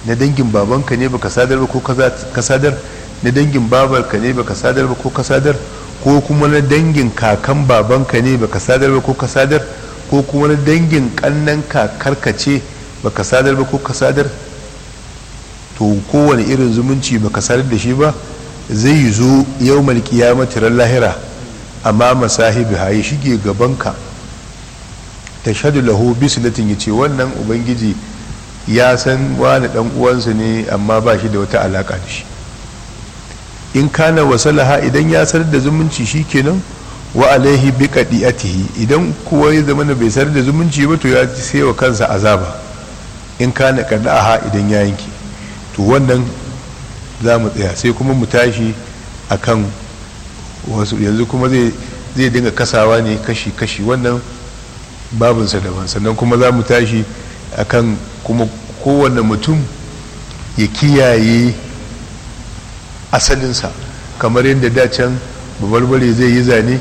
na dangin babanka ne baka sadar ba ko ka sadar na dangin babarka ne baka sadar ba ko ka sadar ko kuma na dangin kakan babanka ne baka sadar ba ko ka sadar ko kuma na dangin kannan kakarka ce baka sadar ba ko ka sadar to kowane irin zumunci baka sadar da shi ba zai zo yau malkiyamati ran lahira amma masahibi haye shige gabanka ta shadu lahu bisilatin ya ce wannan ubangiji ya san wani dan uwansa ne amma ba shi da wata alaka da shi in kana wasalaha idan ya sanar da zumunci shi kenan wa alaihi bi qadi'atihi idan kuwa ya zama bai sanar da zumunci ba to ya sai wa kansa azaba in kana qada'aha idan ya yanke to wannan za mu tsaya sai kuma mu tashi akan wasu yanzu kuma zai zai dinga kasawa ne kashi kashi wannan babinsa daban sannan kuma za mu tashi akan kuma kowane mutum ya kiyaye asalinsa kamar yadda dacen babarbare zai yi zane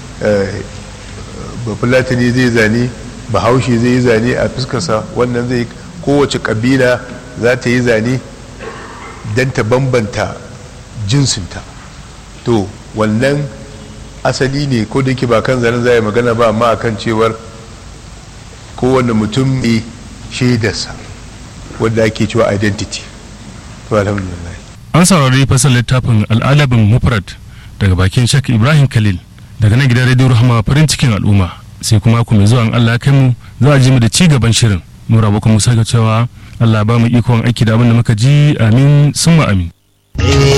bafulatani zai zane bahaushe zai yi zane a fuskarsa wannan zai kowace kabila za ta yi zane don ta bambanta jinsinta to wannan asali ne ko da yake ba kan zanen za a yi magana ba amma akan cewar kowane mutum ne shaidarsa wadda ake cewa identity to alhamdulillah an saurari fasar littafin al'adabin mufrad daga bakin shak ibrahim khalil daga nan gidan radio rahama farin cikin al'umma sai kuma ku mai zuwa allah kai mu za a ji mu da ci gaban shirin nura bakwai musa ga cewa allah ba mu ikon aiki da abin da muka ji amin summa amin